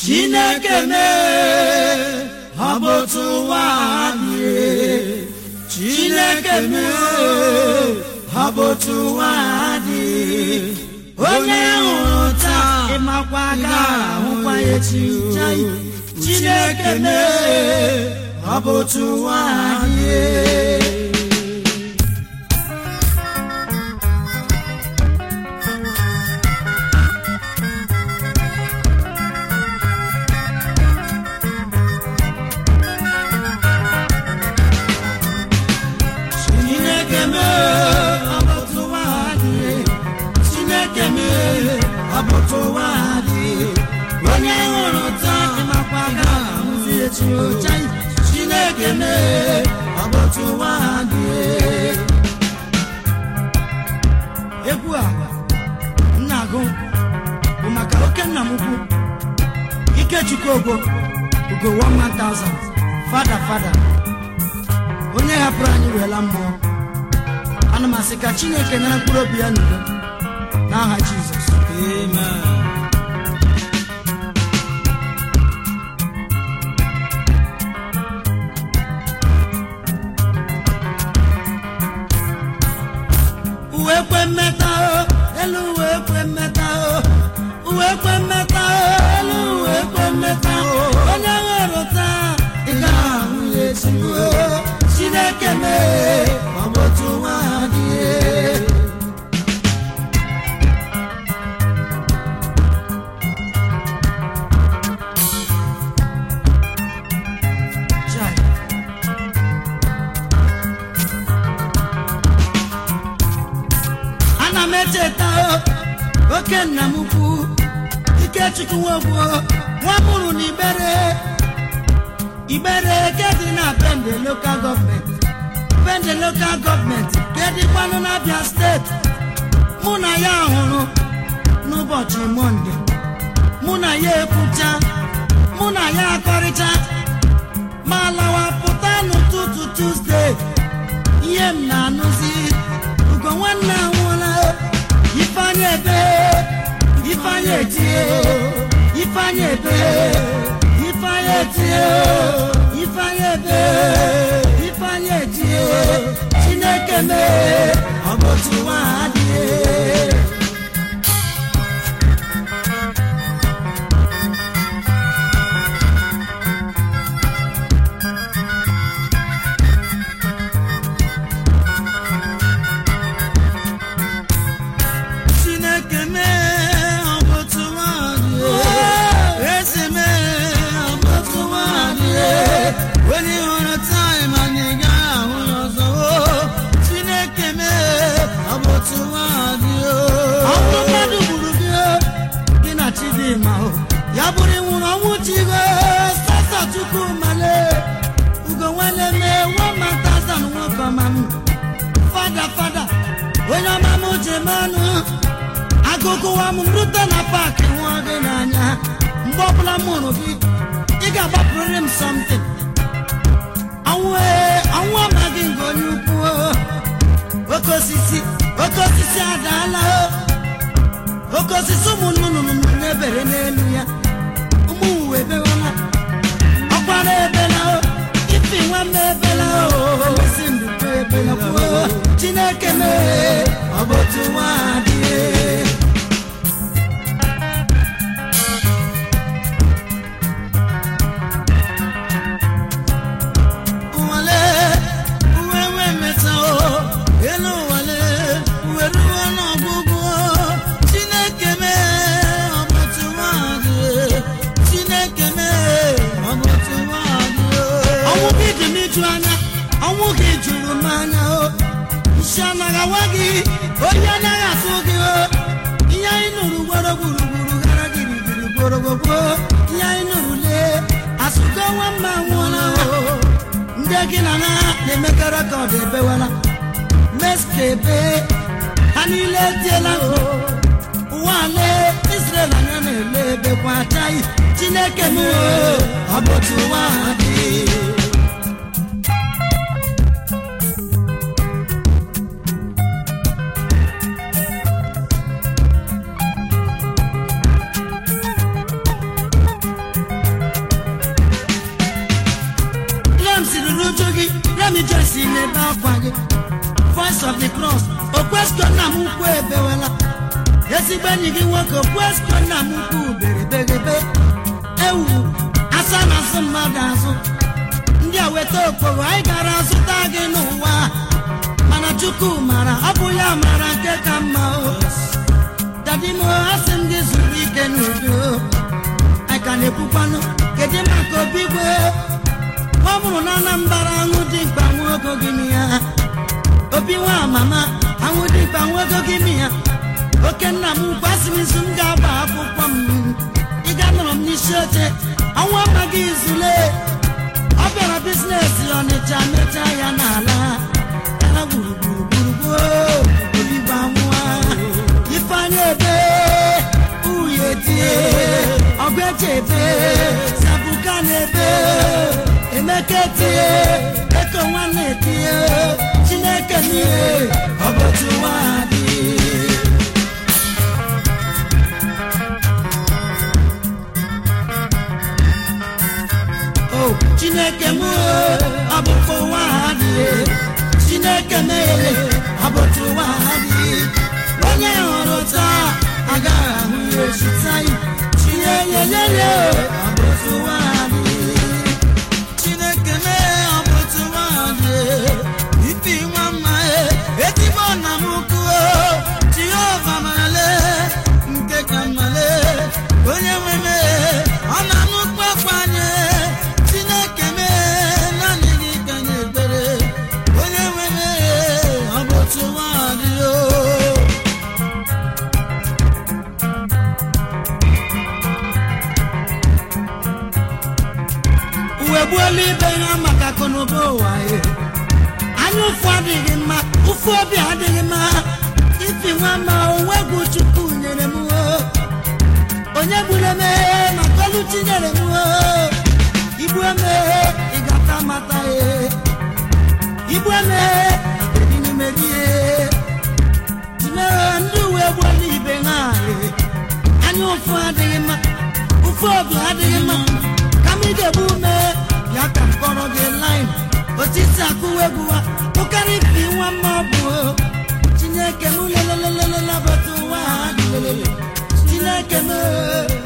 chineke mee ọ bụ otu ụwa dị chineke mee ọ bụ otu ụwa dị onye hụrụ taa ịmakwa aka ahụkwa ya echi chai chineke mee ọ bụ otu ụwa dị chineke mee ọ bụ otu ụwa dị chineke mee ọ bụ otu ụwa dị onye hụrụ taa ịmakwa aka ahụzi echi chai chineke mee ọ bụ otu ụwa dị egwu a m na-agụ bụ maka oke nna m ukwu ikechukwu ogbo ugo 1000 fada fada onye hapụrụ anyị weela mmụọ ana m asị ka chineke nyere mkpụrụ obi ya n'udo n'aha jizọs amen uwe kwe mmeta o elu uwe kwe mmeta o uwe kwe mmeta o elu uwe kwe mmeta o onye ghọrọ taa ị ga-ahụ ya echi o chineke mee ọ bụ otu nwa dị ana m echeta o, oke nna m ukwu ikechukwu nwogwo nwa mụrụ n'ibere ibere ke dị na bende lokal gọọmenti bende lokal gọọmenti ke dịkwanụ n'abịa steeti mụ na ya hụrụ n'ụbọchị monde mụ na ya ekwucha mụ na ya akọrịcha ma lawa pụta n'ụtụtụ tuzdee ihe m na-anụzi ugo nwanne anwụọla ifeanyị ebe ifeanyị etie ifeanyị ebe ifeanyị etie ifeanyị ebe ifeanyị etie chineke mee ọ bụ otu nwa adịghị chineke mee ọ bụ otu nwaanyị eze mee ọ bụ otu nwaanyị onye hụrụ taịm anyị gaghị ahụ ya ọzọ o chineke mee ọ bụ otu nwaanyị ọnwụ mmadụ gburu gị gị na chidimma o ya bụrụ ịnwụrụ ọnwụ chigo sasa chukwu male ugo nwanne mee wamantazan nwoke ọma m fada fada onye ọma m ji manụ agụgụwa m rute na paakị nwa gị n'anya mgbe ọbụla m hụrụ gị ị ga-agbapụrịrị m something ọnwụ ee ọnwụ amaghị nke onye ukwu o. oke osisi oke osisi adaala o. oke osisi ụmụ nnụnụ na-ebere n'elu ya ụmụ uwe ebewala ọkwara ebela o ifi nwa m ebela o esi ndụkọ ebela kwuo chineke mee ọ bụ otu nwa adịghị nwale uwe nwe meta o elu nwale uwe ruo n'ọgwụgwụ chineke mee ọ bụ otu nwaanyị chineke mee ọ bụ otu nwaanyị ọnwụ gị dị m iju anya ọnwụ gị juru m anya o nshi anaghị awa gị oyi anaghị atụ gị o ihe anyị nụrụ gboro gburugburu gara girigiri gborogbogbo ihe anyị nụrụ lee asụgo nwa mma nwụọla o ndị gị na na na-emekọ rekọd ebewela meskebe ha niile etiela o ụwa ale israel anya na-ele ebekwa achaghị chineke m o, ọ bụ otu ụwa ha dị the cross okwesko nna m ukwu ebewela ezigbo enyi gị nwoke okwesko nna m ukwu berebegebe ewu asa na asụ mmadụ azụ ndị a weta okporo anyị gara zụta gị n'ụwa mana chukwu mara ọ bụ ya mara nke ka mma o dadimo asị m gị zuru ike n'udo anyị ka na-ekwukwanụ kedu maka obi gwe ọ bụrụ na anambara aṅụ dị mkpa nwogo gị m ya obi nwa mama aṅụ dị mkpa nwogo gị m ya oke nna m kwasịrịzi m ga-agba akwụkwọ m ịga nọrọ m n'isi oche ọnwa amaghị izule ọ bịara bizinesi ọnịcha mecha ya n'ala ya gburugburu obibo amụa ifeanya ebe uye tie ọgbeche ebe sabuka na ebe emeka tie eko nwanne tie chineke n'ihe ọbọchị ụwa dị o chineke m ọ bụkwa ụwa ha dị chineke mere ọ bụtụ ụwa ha dị onye hụrụ taa agaghị ahụ ya echi taa tinye yeyeye ọ bụtụ ụwa ha dị chineke mee ọ bụtụ ụwa ha dị ifi nwa mma ezigbo nna m ukwu jehova male nke ka mmale onye nwe mee ọ na-anụ kpakwanye chineke mee naanị gị ka nye ekpere onye nwe mee ọ bụ otu nwa dị o uwe gbuola ibe ha maka akụnụba ụwa ya anya ụfụ adịghị mma ụfụ obi adịghị mma ifi nwa ma onwe egwu chukwu nyere m o onye gburu emeghe maka olu tinyere m o igbu emeghe ị gata mata ya igbu emeghe dị n'ime gị timeghe ndị uwe gbuola ibe ha e. anya ụfụ adịghị mma ụfụ obi adịghị mma kama ị ga-egbu ume ya ka m kọrọ gị line otiti akụwa egwu wa ụkarị ifi nwa mma ọ bụ o. chineke m lelelelelelabata ụwa ha dị lelele chineke m